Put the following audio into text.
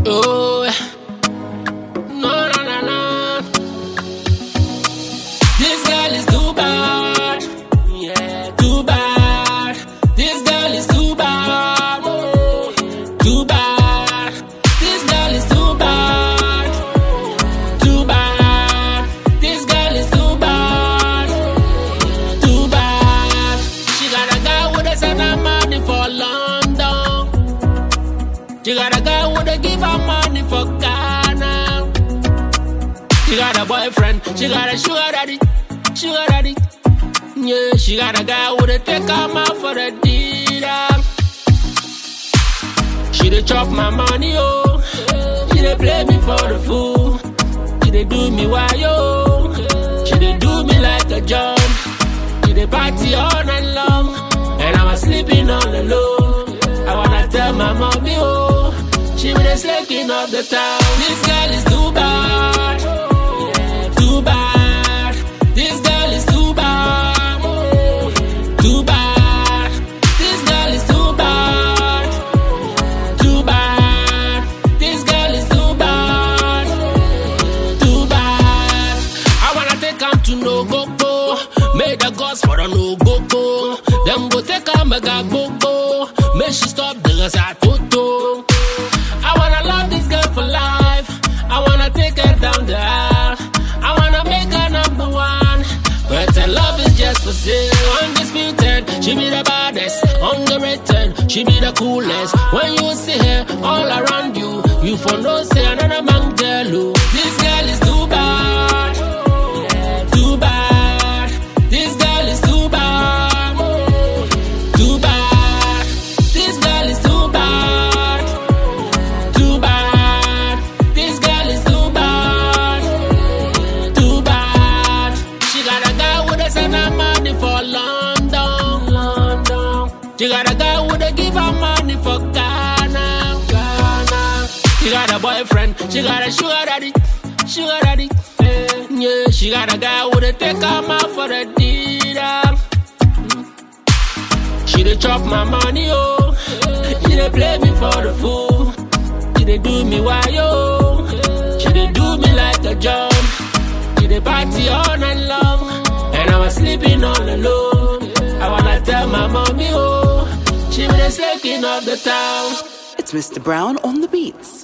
Oh, no, no, no, no. This girl is too bad. Yeah, too bad. This girl is too bad. Oh, too bad. This girl is too bad. Too bad. This girl is too bad. Too bad. She got a guy with a son of money for London. She got a guy with a give her money for Ghana. She got a boyfriend. She got a sugar daddy. Sugar daddy. Yeah, she got a guy with a take her out for the dinner. She dey chop my money, oh. She dey play me for the fool. She dey do me why, yo. She dey do me like a jump. She dey party all night long. And I'm sleeping all alone. I wanna tell my mommy, oh. She be the slaking of the town. This girl is too bad. Too bad. This girl is too bad. Too bad. This girl is too bad. Too bad. This girl is too bad. Too bad. I wanna take am to no go go. Make the gods for the no go go. Them go take am mega go go. Make she stop the toto. I wanna love this girl for life. I wanna take her down the aisle. I wanna make her number one. But her love is just for sale. Undisputed, she be the baddest. Underrated, she be the coolest. When you see her all around you, you for no say another man girl. oh. This girl is too bad. Too bad. This girl is too bad. Too bad. This girl is too bad. Too bad. This girl is too bad. Too bad. She got a guy with a son of money for London. London. She got a guy with a give her money for Ghana. Ghana. She got a boyfriend. She got a sugar daddy. Sugar daddy. Eh, Yeah, she got a guy with a take her out for the dinner. She dey chop my money, oh. She dey play me for the fool. She dey do me why, yo. She dey do me like a jump. She dey party all night long. And I was sleeping all alone. I wanna tell my mommy, oh. She be the slaking of the town. It's Mr. Brown on the beats.